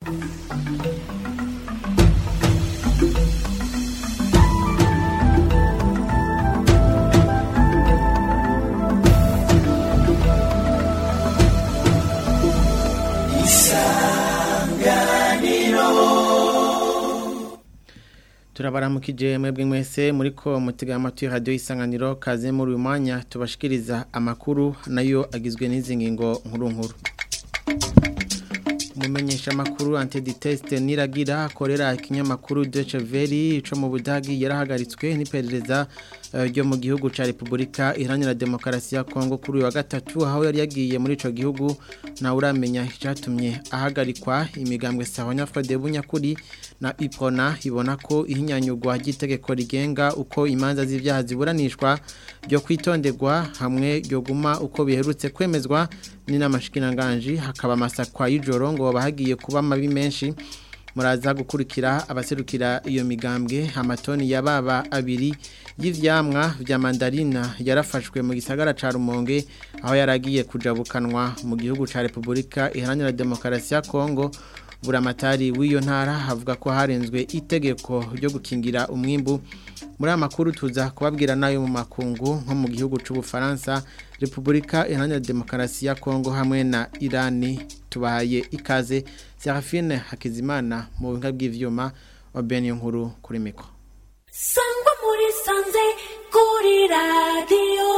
turabaramukije mwebwe mwese muri ko mutega amatwi radio isanganiro kaze muri uyu mwanya tubashikiriza amakuru nayo agizwe n'izi ngingo nkuru nkuru umumenyesha makuru antiditeste niragira akorera ikinyamakuru Deutsche Welle ico mu Budagi yarahagaritswe n'iperereza ryo mu gihugu ca Republika Iharanira Demokarasi ya Kongo kuri uyu wa gatatu aho yari yagiye muri ico gihugu na uramenya icyatumye ahagarikwa imigambwe Sahanya Frode Bunyakuri na Ipona ibona ko ihinyanyugwa ry'itegeko rigenga uko imanza z'ivyaha ziburanishwa ryo kwitonderwa hamwe ryo guma uko biherutse kwemezwa ni n'amashikiranganji hakaba amasakwa y'ijoro ngo bahagiye kuba mabi menshi muraza gukurikira abaserukira iyo migambwe amatoni ya baba abiri y'ivyamwa vya mandarina yarafashwe mu gisagara ca Rumonge aho yaragiye kujabukanwa mu gihugu ca Republika Iharanira Demokarasi ya Kongo buramatari w'iyo ntara havuga ko harenzwe itegeko ryo gukingira umwimbu muri amakuru tuza kubabwira nayo mu makungu nko mu gihugu c'ubufaransa Republika Iharanira Demokarasi ya Kongo hamwe na Irani tubahaye ikaze Serafine Hakizimana mu buhinga bw'ivyuma wa Benio nkuru kuri miko Sangwa muri sanze kuri radio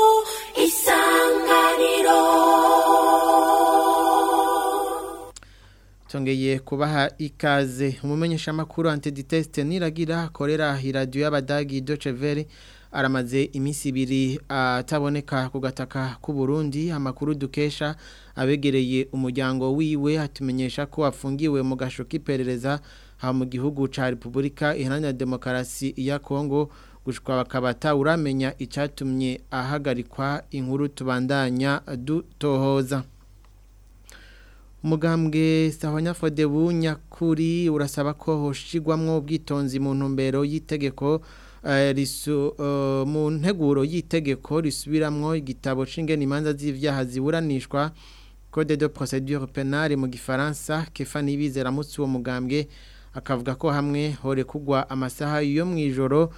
isanganiro Tongeye kubaha ikaze umumenyesha makuru antiditeste niragira akorera radio y'abadagi Deutsche Welle aramaze iminsi ibiri ataboneka ku gataka k'u Burundi amakuru dukesha abegereye umuryango wiwe atumenyesha ko afungiwe mu gasho k'iperereza ha mu gihugu ca Republika Iharanira Demokarasi ya Kongo gushwa bakabata uramenya icyatumye ahagarikwa inkuru tubandanya dutohoza umugambwe sahanya fode bunyakuri urasaba ko hoshigwamwo ubwitonzi mu ntumbero y'itegeko mu nteguro y'itegeko risubiramwo igitabo c'ingene imanza z'ivyaha ziburanishwa code de procédure pénale mu gifaransa kefa nibizera mutsi uwo mugambwe akavuga ko hamwe hore kugwa amasaha yo mwijoro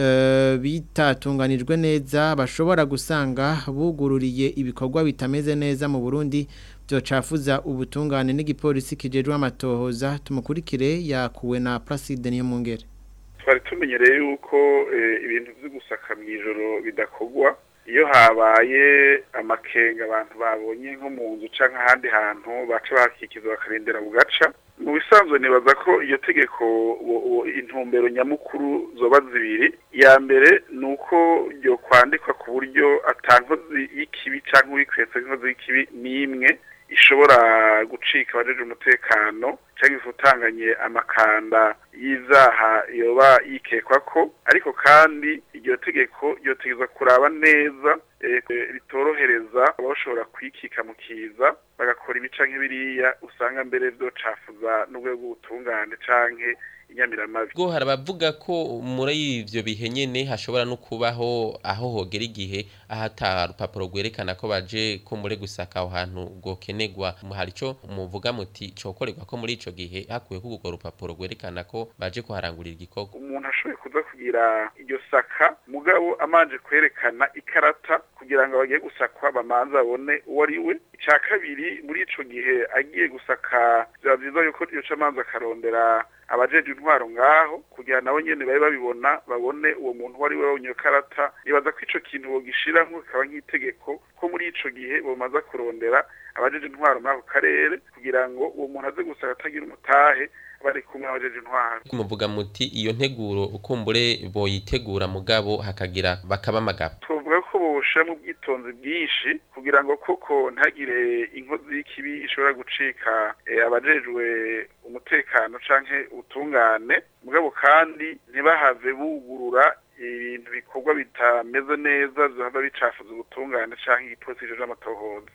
bitatunganijwe neza bashobora gusanga bugururiye ibikorwa bitameze neza mu Burundi byocafuza ubutungane n'igipolisi kijejwe amatohoza tumukurikire yakuwe na Placide niyo mungere twari tumenyereye yuko ibintu byo gusaka mu ijoro bidakogwa iyo habaye amakenga abantu babonye nko mu nzu cyangwa ahandi hantu baca bakikiza bakarindira bugaca mu bisanzwe nibaza ko iyo tegeko intumbero nyamukuru zoba zibiri iya mbere ni uko ryo kwandikwa ku buryo atankozi y'ikibi cyangwa uwikwetse inkozi y'ikibi n'imwe ishobora gucika abajeje umutekano cyangwa ifutanganye amakanda y'izaha yoba yikekwa ko ariko kandi iryo tegeko ryotegeza kuraba neza ritorohereza abashobora kwikika mu kiza bagakora ibica nk'ibiriya usanga mbere byocafuza n'urwego rw'ubutungane canke inyamiramabi bwo harabavuga ko muri ivyo bihe nyene hashobora no kubaho aho hogera igihe ahata rupapuro rwerekana ko baje ko muri gusaka aho hantu gokenegwa hari ico muvuga muti cokorerwa ko muri ico gihe hakuye ko urwo rupapuro rwerekana ko baje kuharangurira igikorwa umuntu ashoboye kuza kugira iryo saka mugabo amanje kwerekana ikarata kugira ngo bagiye gusakwa bamanza babone uwo ari we icya kabiri muri ico gihe agiye gusaka biba vyiza yuko iyo camanza akarondera abajeje intwaro ngaho kugira nabo nyene babe babibona babone uwo muntu wari we wabonye karata nibaza ko ico kintu bogishira nko kaba nk'itegeko ko muri ico gihe bomaza kurondera abajeje intwaro muri ako karere kugira ngo uwo muntu aze gusaka atagira umutahe bari kumwe abajeje intwaro muvuga muti iyo nteguro ukumbure boyitegura mugabo hakagira bakaba amagabo tuvuga ko boshiramo ubwitonzi bwinshi kugira ngo koko ntagire inkozi y'ikibi ishobora gucika abajejwe umutekano canke ubutungane mugabo kandi ntibahave bugurura ibintu bikorwa bitameze neza bihava bicafuza ubutungane canke igipolisi kijejwe amatohoza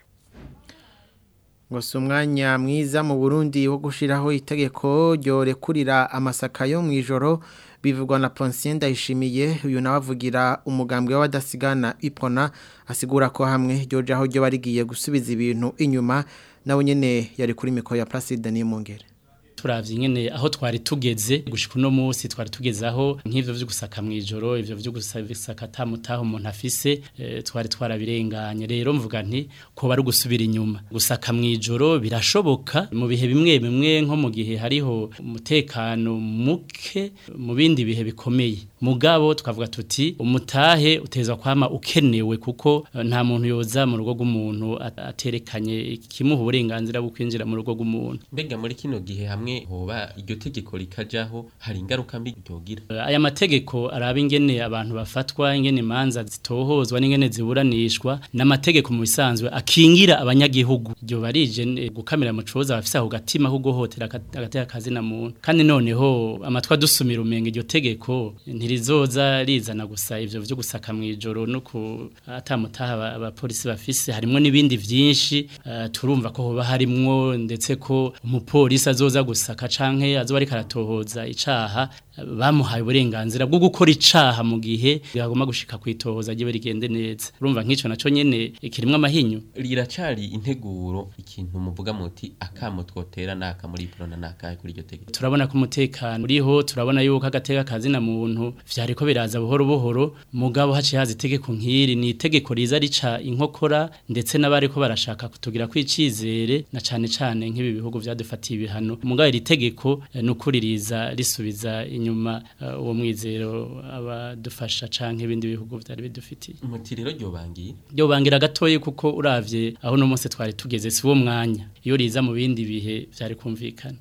ngo si umwanya mwiza mu burundi wo gushyiraho itegeko ryorekurira amasaka yo mu ijoro bivugwa na Ponsien ndayishimiye uyu nawe avugira umugambwe w'abadasigana ipona asigura ko hamwe ryoje aho ryo barigiye gusubiza ibintu inyuma nawe nyine yari kuri mikoro ya Placide niyo mungere turavye nyene aho twari tugeze gushika uno munsi twari tugeze aho nk'ivyo vyo gusaka mwijoro ivyo vyo gusaka tamutaho umuntu afise eh, twari twarabirenganye rero mvuga nti ko bari gusubira inyuma gusaka mwijoro birashoboka mu bihe bimwe bimwe nko mu gihe hariho umutekano muke mu bindi bihe bikomeye mugabo twavuga tuti umutahe utezwa kwama ukenewe kuko eh, nta muntu yoza mu rugo rw'umuntu at- aterekanye ikimuha uburenganzira bwo kwinjira mu rugo rw'umuntu mbega muri kino gihe hamwe hoba iryo tegeko rikajaho hari ingaruka mbi ryogira Eh, aya mategeko araba ingene abantu bafatwa ingene imanza zitohozwa n'ingene ziburanishwa n'amategeko mu bisanzwe akingira abanyagihugu iryo barije eh, gukamira mu coza bafise aho gatima ko guhotera agateka kazi na muntu kandi noneho amatwa dusumira umenga iryo tegeko ntirizoza rizana gusa ivyo vyo gusaka mwijoro no ku atamutaha aba- abapolisi bafise harimwo n'ibindi vyinshi eh, turumva ko hoba harimwo ndetse ko umupolisi azoza gusaka canke azoba ariko aratohoza icaha eh, bamuhaye uburenganzira bwo gukora icaha mu gihe yagomba gushika kwitohoza ryiwe rigende neza urumva nk'ico naco nyene kirimwo amahinyu riracari integuro ikintu muvuga muti akamo twotera naka muri prona naka kuri iryo tegeko turabona ko umutekano uriho turabona yuko agateka kazi na muntu vyariko biraza buhoro buhoro mugabo haciye haza itegeko nk'iri ni itegeko riza rica inkokora ndetse n'abariko barashaka kutugira kwicizere na cane cane nk'ibi bihugu vyadufatiye ibihano mugabo iri tegeko eh, nukuri riza risubiza inyuma eh, uwo mwizero abadufasha canke ibindi bihugu vyari bidufitiye muti rero ryobangiye Yo bangira gatoyi kuko uravye aho no munsi twari tugeze si wo mwanya iyo riza mu bindi bihe vyari kumvikana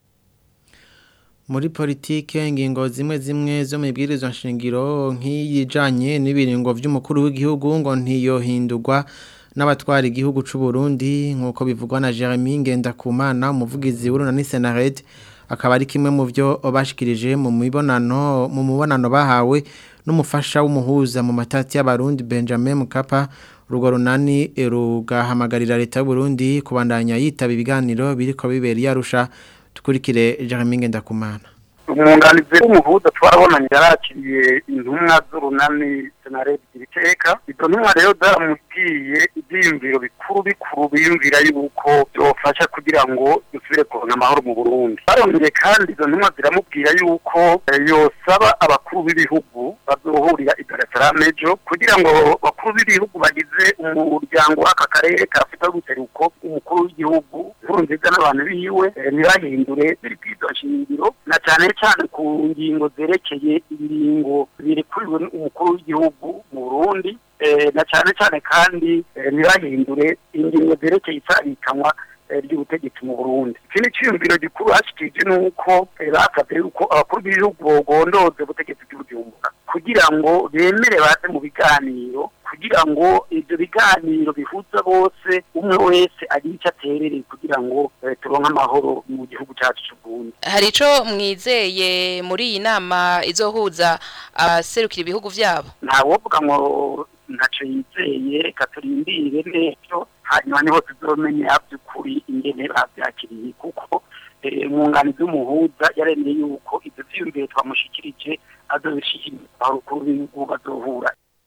muri politike ingingo zimwe zimwe zo mu ibwirizwa nshingiro nk'iyijanye n'ibiringo vy'umukuru w'igihugu ngo ntiyohindurwa n'abatwara igihugu c'u Burundi nk'uko bivugwa na Jeremy Ngendakumana umuvugizi w'urunani Senared akaba ari kimwe mu byo bashikirije mu mibonano mu mubonano bahawe n'umufasha w'umuhuza mu matati y'abarundi Benjamin Mkapa urwo runani rugahamagarira leta y'u Burundi kubandanya yitaba ibiganiro biriko bibera yarusha tukurikire Jeremy Ngendakumana umwunganizi w'umuhuza twarabonanye yarakiriye intumwa z'urunani senaredi ibiteka izo ntumwa rero zaramubwiye ibyiyumviro bikuru bikuru biyumvira yuko byofasha kugira ngo dusubire kuronka amahoro mu burundi barongeye kandi izo ntumwa ziramubwira yuko eh, yosaba abakuru b'ibihugu bazohurira i dar es salaam ejo kugira ngo bakuru b'ibihugu bagize umuryango w'aka karere ka afurika y'ubuseruko umukuru w'igihugu nkuru nziza n'abantu biwe eh, ntibahindure biri bw'izo nshingiro na cyane cyane ku ngingo zerekeye ibiringo birekuriwe umukuru w'igihugu mu burundi eh, na cyane cyane kandi eh, ntibahindure ingingo zerekeye itabikanwa eh, ry'ubutegetsi mu burundi ikindi cyiyumviro gikuru hashyikirije ni uko eh, basabye yuko abakuru b'ibihugu bogondoze ubutegetsi bw'ibujumbura kugira ngo bemere baze mu biganiro kugira ngo ibyo biganiro bihuza bose umwe wese agire icyo aterereye kugira ngo eh, turonke amahoro mu gihugu cyacu cy'u Burundi hari ico mwizeye muri iyi nama izohuza abaserukira ibihugu vyabo ntawovuga ngo ntacyo yizeye reka turindire n'ejo hanyuma niho tuzomenya by'ukuri ingene babyakiriye kuko eh, umwunganizi w'umuhuza yaremeye yuko ibyo vyiyumvire twamushikirije azobishikiriza abakuru b'ibihugu bazohura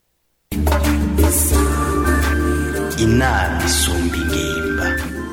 inama isumba ingimba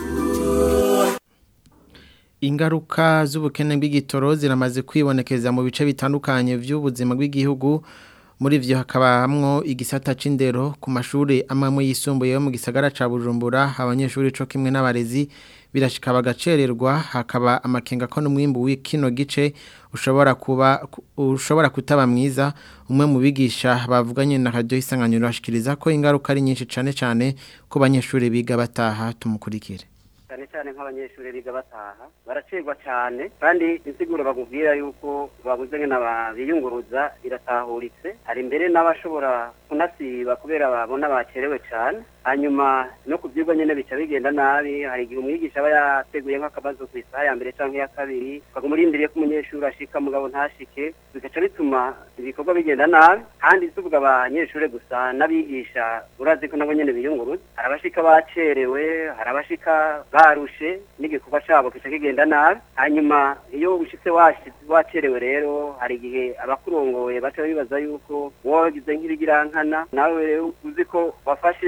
Ingaruka z'ubukene bw'igitoro ziramaze kwibonekeza mu bice bitandukanye by'ubuzima bw'igihugu muri vyo hakabamwo igisata c'indero ku mashuri amwe yisumbuye yo mu gisagara ca Bujumbura abanyeshuri co kimwe n'abarezi birashika bagacererwa hakaba amakenga ko n'umwimbu w'ikino gice ushobora kuba ushobora kutaba mwiza umwe mu bigisha bavuganye na radio isanganiro ashikiriza ko ingaruka ari nyinshi cane cane ku banyeshuri biga bataha tumukurikire cyane cyane nk'abanyeshuri biga bataha baracirwa cyane kandi insiguro bakubwira yuko babuze nk'ina biyunguruza iratahuritse hari mbere n'abashobora kunasiba kubera babona bacerewe cyane hanyuma no ku byigwa nyine bica bigenda nabi hari igihe umwigisha aba yateguye nk'akabazo ku isaha ya mbere cyangwa iya kabiri ukaguma urindiriye ko umunyeshuri ashika mugabo ntashike bigaca bituma ibikorwa bigenda nabi kandi tuvuga abanyeshuri gusa n'abigisha urazi ko nabo nyine biyunguruza hari abashika bacerewe hari abashika barushe n'igikorwa cyabo kica kigenda nabi hanyuma iyo ushitse wacerewe rero hari igihe abakurongoye baca bibaza yuko wowe wagize nk'ibigirankana nawe rero uzi ko wafashe igikorwa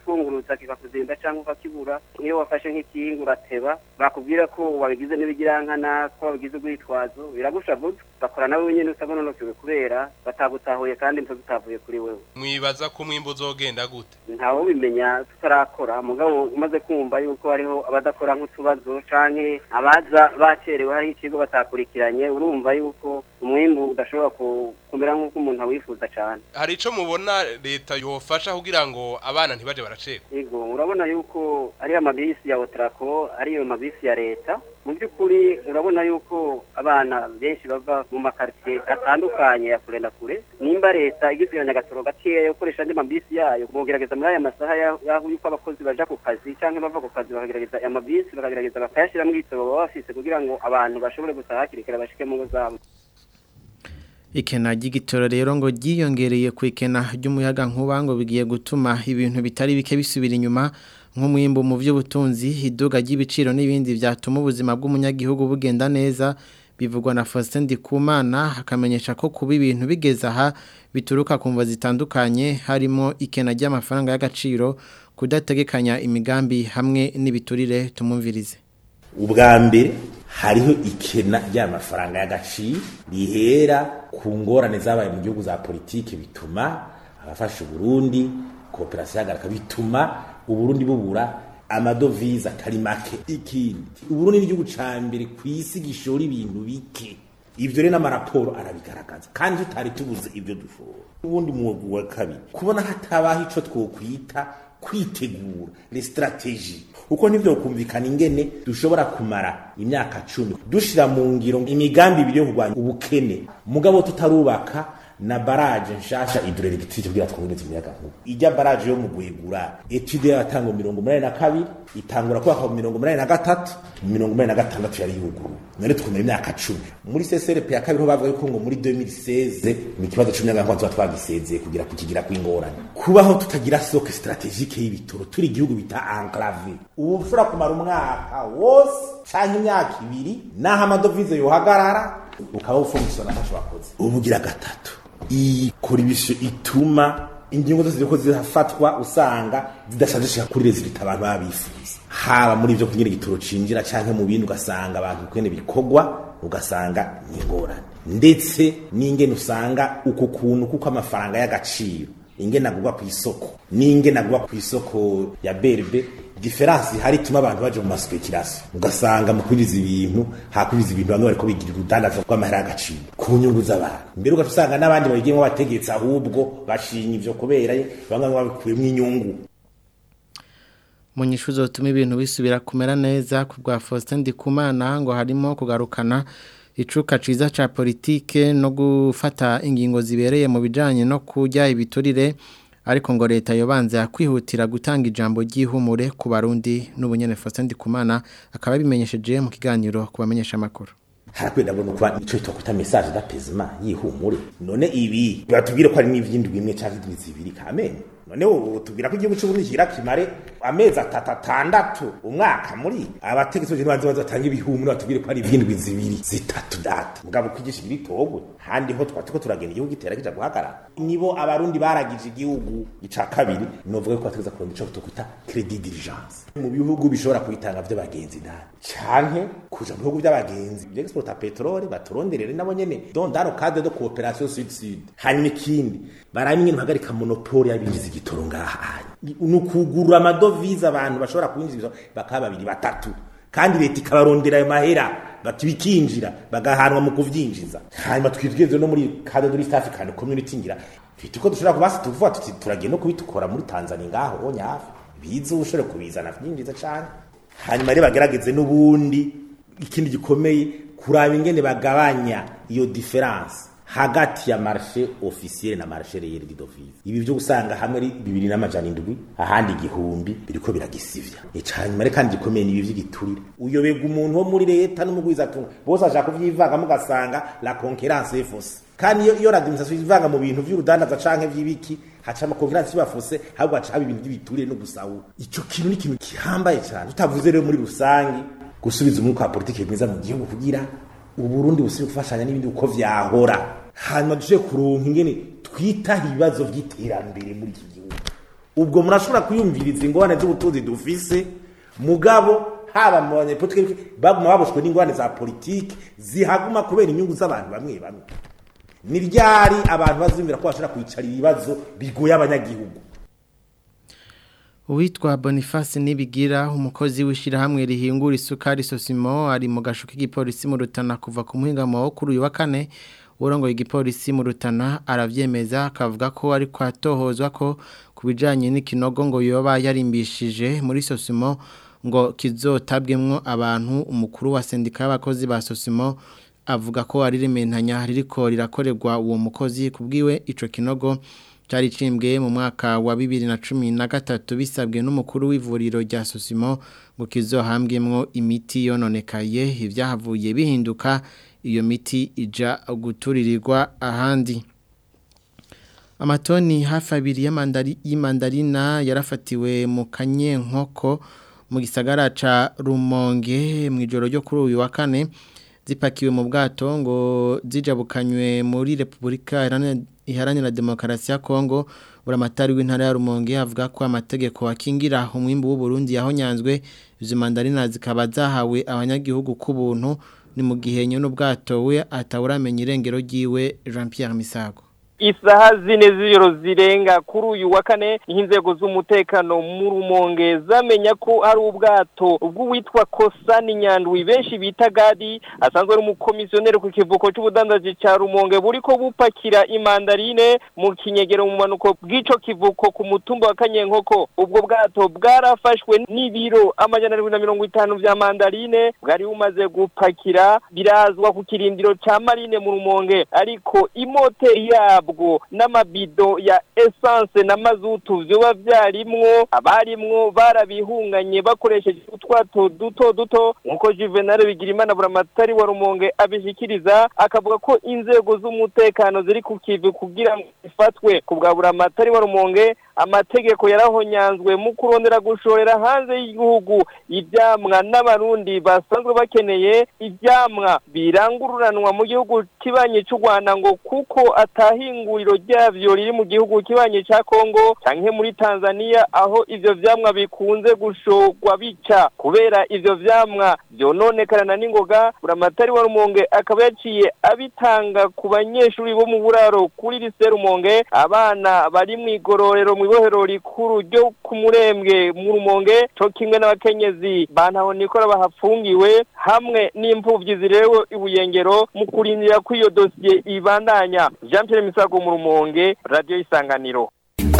kukunguruza kikakuzinda cyangwa ukakibura iyo wafashe nk'ikinga urateba bakubwira ko wabigize n'ibigirankana ko wabigize urwitwazo biragushavuza bakora nawe nyine utagononokewe kubera batagutahuye kandi mvuze utavuye kuri wewe mwibaza ko umwimbu uzogenda gute ntawe ubimenya tutarakora mugabo umaze kumva yuko hariho abadakora nk'utubazo canke abaza bacerewe hari ikigo batakurikiranye urumva yuko umwimbu udashobora ku- kumera nk'uko umuntu awifuza cane hari ico mubona leta yofasha kugira ngo abana ntibaje baracekwa Ego urabona yuko ari amabisi ya Otrako ariyo mabisi ya leta mu by'ukuri urabona yuko abana benshi bava mu makaritiye atandukanye ya kure na kure nimba leta igizwe na Nyagatoro gakeya yo gukoresha andi mabisi yayo mugerageza muri aya masaha ya- yaho yuko abakozi baja ku kazi canke bava ku kazi bakagerageza aya mabisi bakagerageza bakayashyiramo igitoro baba bafise kugira ngo abantu bashobore gutaha hakiri kare bashike mu ngo zabo Ikena ry'igitoro rero ngo ryiyongereye ku ikena ry'umuyaga nkuba ngo bigiye gutuma ibintu bitari bike bisubira inyuma nk'umwimbo mu by'ubutunzi iduga ry'ibiciro n'ibindi byatuma ubuzima bw'umunyagihugu bugenda neza bivugwa na Faustin Ndikumana akamenyesha ko kuba ibintu bigeze aha bituruka ku mva zitandukanye harimo ikena ry'amafaranga y'agaciro kudategekanya imigambi hamwe n'ibiturire tumumvirize ubwa mbere hariho ikena ry'amafaranga y'agaciro rihera ku ngorane zabaye mu gihugu za politiki bituma abafasha uburundi kooperasiyo yagaraka bituma uburundi bubura amadovize atari make ikindi uburundi ni igihugu ca mbere ku isi gishora ibintu bike ivyo rero n'amaraporo arabigaragaza kandi tutari tubuze ibyo dushora ubundi mwuga wa kabiri kubona hatabaho ico twokwita kwitegura les strategies uko nivyo kumvikana ingene dushobora kumara imyaka cumi dushira mu ngiro imigambi ibiri yo kurwanya ubukene mugabo tutarubaka na baraje nshasha hydroelectric kugira twongere imiyaga nkuba ijya baraje yo mu gwegura etude yatango mirongo umunani na kabiri itangura kubaka mu mirongo umunani na gatatu mu mirongo umunani na gatandatu yari yuguruwe none tukumira imyaka cumi muri CSRP ya kabiri ho bavuga yuko ngo muri 2016 mu kibazo c'umuyaga nkuba tuba twagisezeye kugira kukigira kw'ingorane kubaho tutagira soke strategique y'ibitoro turi igihugu bita enclave ubu ushobora kumara umwaka wose canke imyaka ibiri naho amadovize yohagarara ukaba ufungisona ntaco bakoze ubugira gatatu ikora ibisho ituma ingingo zose ziriko zirafatwa usanga zidashajishika kuri rezilita abantu baba bifuza haba muri ivyo kunyira igitoro cinjira canke mu bindi ugasanga abantu kwene bikorwa ugasanga ni ingorane ndetse n'ingene usanga uko kuntu kuko amafaranga y'agaciro ingene agurwa ku isoko n'ingene agurwa ku isoko ya berbe diferansi hari ituma abantu baje mu maspekirasi ugasanga mu kwiriza ibintu hakwiriza ibintu bamwe bariko bigira urudandaza rw'amahera y'agaciro ku nyungu z'abantu mbere ugaca usanga n'abandi babigiyemo bategetsi ahubwo bashinya ivyo kubera bamwe babikuyemo inyungu mu nyishu zotuma ibintu bisubira kumera neza ku bwa Faustin Ndikumana ngo harimo kugarukana icuka ciza ca politike no gufata ingingo zibereye mu bijanye no kujya ibiturire ariko ngo leta yobanza kwihutira gutanga ijambo ry'ihumure ku barundi n'ubunyene Faustin Ndikumana akaba bimenyesheje mu kiganiro kubamenyesha makuru harakwiye ndabona kuba ico twakwita message d'apesement yihumure none ibi batubwire ko ari n'ivyindwi imwe canke indwi zibiri kamene none ubu tubwira ko igihugu c'uburundi kigira kimare amezi atatu atandatu umwaka muri abategetsi bose nibanze bazatanga ibihumure batubwire ko ari ivyindwi zibiri zitatu data mugabo kwigisha ibiri togwe handi ho twatuko turagenda igihugu gitera kija guhagarara nibo abarundi baragije igihugu ica kabiri novuga ko bategeza kuronda ico tukwita credit diligence mu bihugu bishobora kwitanga vy'abagenzi ndani canke kuja mu bihugu vy'abagenzi vy'exporta petrole baturonderere nabo nyene don dans le cadre de coopération sud sud hanyuma ikindi baraba ingene bahagarika monopole y'abinjiza igitoro ngaha ni ukugurura amadovize abantu bashobora kwinjiza bakaba babiri batatu kandi leta ikabarondera ayo mahera bati bikinjira bagahanwa mu kuvyinjiza hanyuma twitweze no muri cadre de l'East African Community ngira twite uko dushobora kubasi tuvuga tuti turagiye no kubitukora muri Tanzania ngaho onye hafi bize ushobora kubizana vyinjiza cane hanyuma rero bagerageze n'ubundi ikindi gikomeye kuraba ingene bagabanya iyo difference hagati ya marché officiel na marché réel d'office ibi byo gusanga hamwe ari bibiri n'amajana indwi ahandi igihumbi biriko biragisivya icanyuma rero kandi gikomeye ni ibi vy'igiturire uyobega umuntu wo muri leta n'umugwiza atunga bose ashaka kuvyivanga mugasanga la concurrence est fausse kandi iyo iyo l'administration ivanga mu bintu vy'urudandaza canke vy'ibiki haca ama concurrence bafuse ahubwo haca haba ibintu by'ibiturire no gusahura ico kintu ni ikintu kihambaye cyane tutavuze rero muri rusangi gusubiza umwuka wa politike mwiza mu gihugu kugira uburundi busubire gufashanya n'ibindi uko vyahora hanyuma dushoboye kuronka ingene twitaho ibibazo vy'iterambere muri iki gihugu ubwo murashobora kuyumviriza ingorane z'ubutunzi dufise mugabo haba mu banyepolitike baguma baboshwe n'ingorane za politiki zihaguma kubera inyungu z'abantu bamwe bamwe ni ryari abantu bazumvira ko bashobora kwicara ibibazo bigoye abanyagihugu Uwitwa Boniface Nibigira umukozi w'ishirahamwe rihingura isukari Sosimo ari mu gasho k'igipolisi mu Rutana kuva ku muhingamo wo kuri uyu wa kane urongoye igipolisi mu Rutana aravyemeza akavuga ko ari kwatohozwa ko kubijanye n'ikinogo ngo yoba yarimbishije muri Sosimo ngo kizotabwemwo abantu umukuru wa sendika y'abakozi ba Sosimo avuga ko ari rimentanya ririko rirakorerwa uwo mukozi kubwiwe ico kinogo cyari cimbwe mu mwaka wa 2013 bisabwe n'umukuru w'ivuriro rya Sosimo ngo kizohambwemwo imiti yononekaye ivyahavuye bihinduka iyo miti ija guturirirwa ahandi amatoni hafi abiri y'amandarina yarafatiwe mu kanyenkoko mu gisagara ca Rumonge mu ijoro ryo kuri uyu wa kane zipakiwe mu bwato ngo zijabukanywe muri Republika Iharanira Demokarasi ya Kongo buramatari w'intara ya Rumonge avuga ko amategeko akingira umwimbu w'u Burundi yahonyanzwe izo mandarina zikaba zahawe abanyagihugu ku buntu ni mu gihe nyine ubwato we atawuramenya irengero ryiwe Jean Pierre Misago isaha zine z'ijoro zirenga kuri uyu wa kane inzego z'umutekano mu rumonge zamenya ko hari ubwato bw'uwitwa kosani nyandwi benshi bita gadi asanzwe ari umukomisiyoneri ku kivuko cy'ubudandaji cya rumonge buri ko bupakira imandarine mu kinyegero mu manuko bw'ico kivuko ku mutumba wa kanyenkoko ubwo bwato bwarafashwe n'ibiro amajana arindwi na mirongo itanu vya mandarine bwari bumaze gupakira birazwa ku kirindiro ca marine mu rumonge ariko imoteri yabo bwo n'amabido ya essence na mazutu vyoba vyarimwo abarimwo barabihunganye bakoresheje utwato duto duto nkuko Juvenal Bigirimana buramatari wa Rumonge abishikiriza akavuga ko inzego z'umutekano ziri ku kivi kugira ngo ifatwe ku bwa buramatari wa Rumonge amategeko yarahonyanzwe mu kurondera gushorera hanze y'igihugu ivyamwa n'abarundi basanzwe bakeneye ivyamwa birangururanwa mu gihugu kibanye cy'u Rwanda ngo kuko atahinguriro ryavyo riri mu gihugu kibanye ca Kongo canke muri Tanzania aho ivyo vyamwa bikunze gushorwa bica kubera ivyo vyamwa vyononekana n'ingoga buramatari wa Rumonge akaba yaciye abitanga ku banyeshuri bo mu buraro kuri lycée Rumonge abana bari mu igororero mu ibohero rikuru ryo ku murembwe mu rumonge co kimwe n'abakenyezi bantaho nikora bahafungiwe hamwe n'impfuvyi zirewe ibuyengero mu kurindira ko iyo dosiye ibandanya Jean Pierre Misago mu rumonge radio isanganiro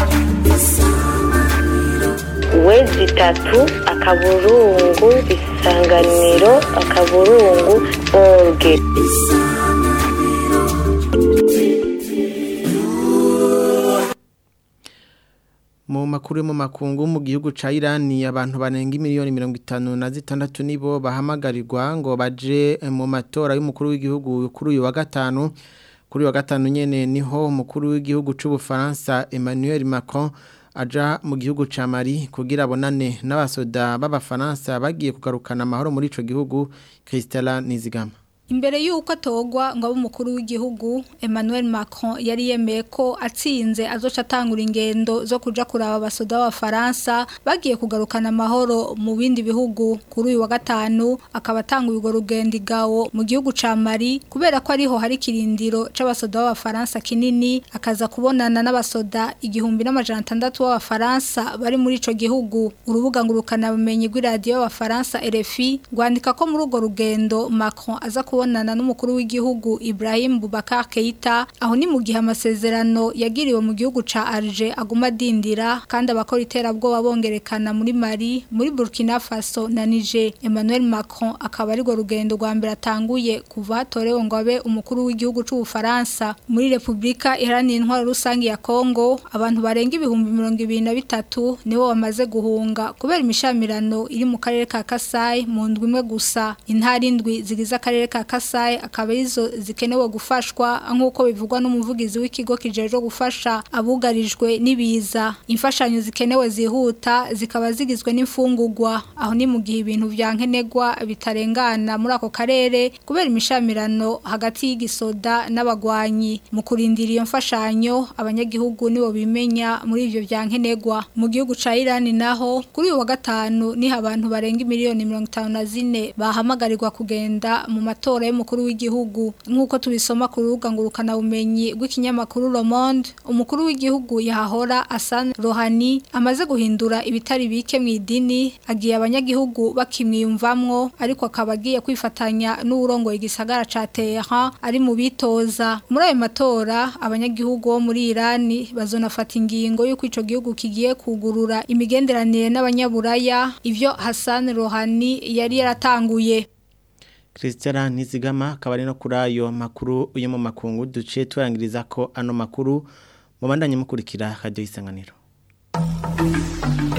wezi itatu akaburungu isanganiro akaburungu orge mu makuru mu makungu mu gihugu ca Irani abantu banenga miliyoni 56 nibo bahamagarirwa ngo baje mu matora y'umukuru w'igihugu kuri uyu wa gatanu kuri wa gatanu nyene niho umukuru w'igihugu c'u Bufaransa Emmanuel Macron aja mu gihugu ca Mali kugira abonane n'abasoda b'abafaransa bagiye kugarukana amahoro muri ico gihugu Christella Nizigama Imbere yuko atogwa ngo abe umukuru w'igihugu Emmanuel Macron yari yemeye ko atsinze azoca atangura ingendo zo kuja kuraba abasoda b'abafaransa bagiye kugarukana amahoro mu bindi bihugu kuri uyu wa gatanu akaba atanga urwo rugendo igawo mu gihugu ca Mali kubera ko ariho hari kirindiro c'abasoda b'abafaransa kinini akaza kubonana n'abasoda igihumbi n'amajana atandatu b'abafaransa bari muri ico gihugu urubuga ngurukana bumenyi rw'iradiyo y'abafaransa RFI rwandika ko muri urwo rugendo Macron aza kuba kubonana n'umukuru w'igihugu Ibrahim Boubacar Keita aho ni mu gihe amasezerano yagiriwe mu gihugu ca Alger aguma dindira kandi abakora iterabwoba bongerekana muri Mali muri Burkina Faso na Niger Emmanuel Macron akaba ari go rugendo rwa mbere atanguye kuva hatorewe ngo abe umukuru w'igihugu c'u Faransa muri Republika Iharanira Intwaro Rusangi ya Kongo abantu barenga ibihumbi 23 nibo bamaze guhunga kubera imishamirano iri mu karere ka Kasai mu ndwi imwe gusa intara indwi zigize akarere ka Kasai akaba izo zikenewe gufashwa nk'uko bivugwa n'umuvugizi w'ikigo kijejwe gufasha abugarijwe n'ibiza imfashanyo zikenewe zihuta zikaba zigizwe n'imfungurwa aho ni mu gihe ibintu vya nkenegwa bitarengana muri ako karere kubera imishamirano hagati y'igisoda n'abagwanyi mu kurindira iyo mfashanyo abanyagihugu nibo bimenya muri ivyo vya nkenegwa mu gihugu ca Iran naho kuri uyu wa gatanu niho abantu barenga miliyoni 54 bahamagarirwa kugenda mu matora y'umukuru w'igihugu nk'uko tubisoma ku rubuga ngurukana bumenyi rw'ikinyamakuru Le Monde umukuru w'igihugu yahahora Hassan Rouhani amaze guhindura ibitari bike mu idini agiye abanyagihugu bakimwiyumvamwo ariko akaba agiye kwifatanya n'urongoye igisagara ca Tehran ari mu bitoza muri ayo matora abanyagihugu bo muri Iran bazonafata ingingo y'uko ico gihugu kigiye kugurura imigenderanire n'abanyaburaya ivyo Hassan Rouhani yari yaratanguye Christian Nizigama akaba ari no kuri ayo makuru uyo mu makungu duciye turangiriza ko ano makuru mubandanye mukurikira radio isanganiro